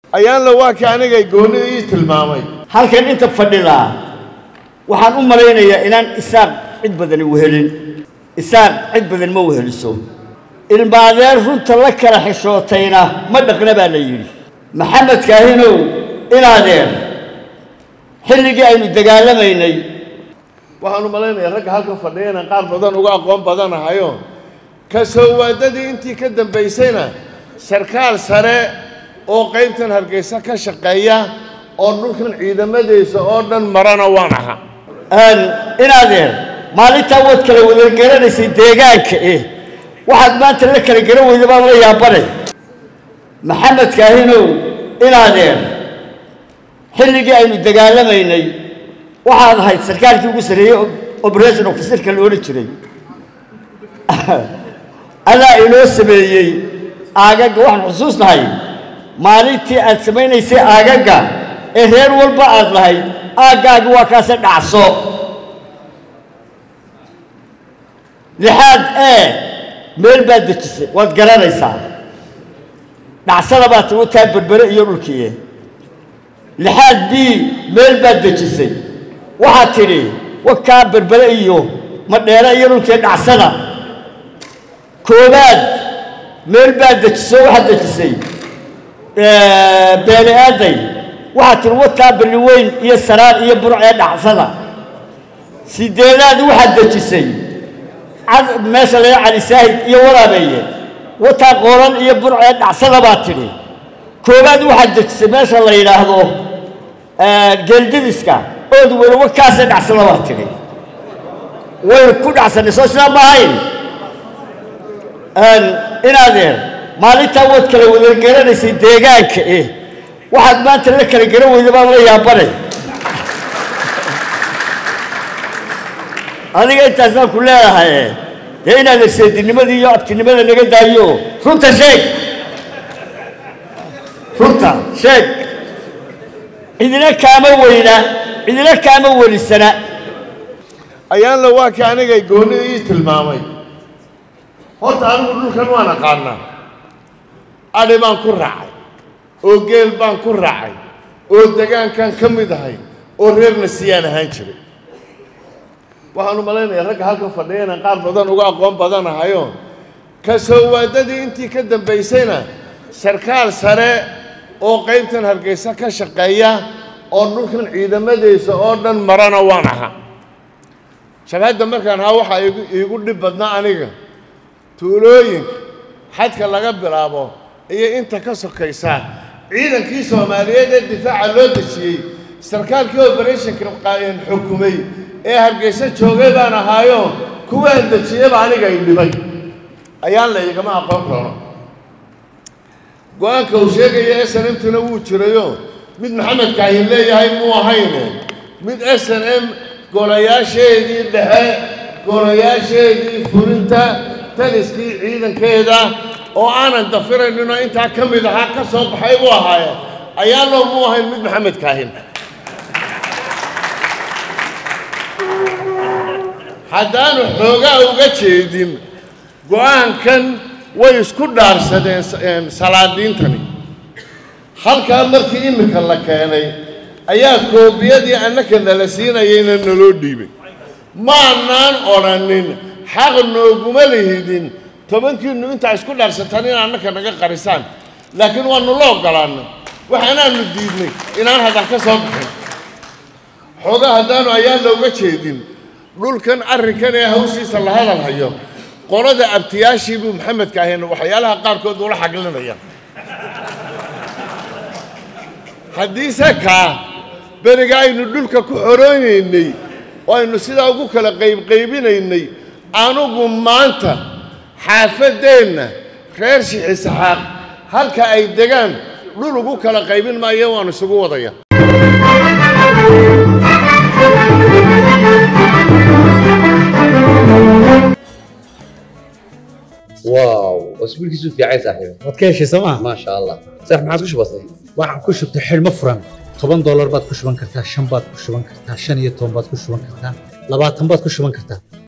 ayaanla waa kii anigay goonnida ii tilmaamay halkan inta fadhidaa waxaan u malaynayaa inaan isaaq cid badani wehelin isaaq cid badan ma weheliso ilmaadeer runta la kala xishootayna ma dhaqna baa la yidhi maxamed kaahinow inaadeer xilligii aynu dagaalamaynay waxaanu malaynayaa ragga halkan fadhiya inaan qaar badan uga aqoon badanahayo ka soo waadadii intii ka dambaysayna sarkaal sare oo qaybtan hargeysa ka shaqeeya oo dhulkan ciidamadiisa oo dhan marana waan ahaa inaadeer maalintaa waad kala wada garanaysay deegaanka eh waxaad maanta la kala garan weyda baan la yaabanay maxamed kaahinow inaadeer xilligii aynu dagaalamaynay waxaad ahayd sarkaalkii ugu sarreeyey operation officerka la odhan jiray adaa inoo sameeyey aagagga waxaan xusuusnahay maalintii aad samaynaysay aagagga ee reer walba aad lahayd aaggaagi waa kaase dhacso lixaad ee meel baad dejisay waad garanaysaa dhacsada baad tigu taa berbere iyo dhulkii lixaad b meel baad dejisay waxaad tidhi wakaa berbere iyo madheere iyo dhulkii dhacsada koobaad meel baad dejiso waxaad dejisay beene aaday waxaad tihi wakaa balliweyn iyo saraar iyo burc ee dhacsada sideedaad waxaad dejisay meesha laga cali saahid iyo waraabeeye wataa qooran iyo burc ee dhacsada baad tidhi koobaad waxaad dejisay meesha la yidhaahdo geeldidiska ood weli wakaasee dhacsada baad tidhi waynu ku dhacsanay soo sidaa ma ahayn inaadeer maalintaa waad kala wada garanaysay deegaanka eh waxaad maanta la kala garan weyda baan la yaabanay adiga intaasaan ku leedahay dee inaad erseedinimadii iyo abtinimada naga daayo runta sheeg runta sheeg cidina kaama weyna cidina kaama welisana ayaanla waa kii anigay goonnida ii tilmaamay horta anigu dhulkan waan aqaanaa adhi baan ku raacay oo geel baan ku raacay oo degaankan ka mid ahay oo reerna siyaan ahaan jiray waxaanu malaynayaa ragga halkan fadhiya inaan qaar badan uga aqoon badanahayo ka soo waadadii intii ka dambaysayna sarkaal sare oo qaybtan hargeysa ka shaqeeya oo dhulkan ciidamadiisa oo dhan marana waan ahaa shabhadda markaan ahaa waxaa igu iigu dhib badnaa aniga tuulooyinka xadka laga bilaabo iyo inta ka sokaysa ciidankii soomaaliyeed ee difaaca loo dejiyey sarkaalkii operationka xukumay ee hargeysa joogay baan ahaayo kuwaan dejiyeyba aniga ay dhibay ayaan la igama aqoon karo go-aanka uu sheegaya s n m-tuna wuu jirayo mid maxamed kaahin leeyahay muu ahayne mid s n m golayaasheedii dhexe golayaasheedii fulinta taliskii ciidankeeda oo aanan dafirayninoo intaa ka mid ahaa ka soo baxay buu ahaaye ayaa loo muu ahayn mid maxamed kaahin haddaanu xoogaa uga jeedin go-aankan way isku dhaarsadeen salaadiintani halkaa markii iminka la keenay ayaa koobiyadii annaka nala siinayayna naloo dhiibay maanaan odhanin xaq nooguma lihidin tobankiinnu intaa isku dhaarsataan in annaka naga qarisaan laakiin waanu la oggolaannay waxaanaanu diidnay inaan hadal ka soo bixin xoogaa haddaanu ayaan looga jeedin dhulkan arrinkan ee hawshiisa la hadal hayo qolada abtiyaashii buu maxamedka ahayn waxyaalaha qaarkood ula xaglinaya haddiise kaa beriga aynu dhulka ku xoroonaynay oo aynu sidaa ugu kala qaybqaybinaynay anugu maanta xaafaddeenna reer shixisaxaaq halka ay degaan dhul ugu kala qaybin maayo waanu isugu wadaya واو اسبوع كيسو في عايز صاحبي waad ka heshay sooma ما شاء الله صح ما عادش بسيط waxaan ku shubtay xidhmo furan toban doolar baad ku shuban kartaa shan baad ku shuban kartaa shan iyo toban baad ku shuban kartaa labaatan baad ku shuban kartaa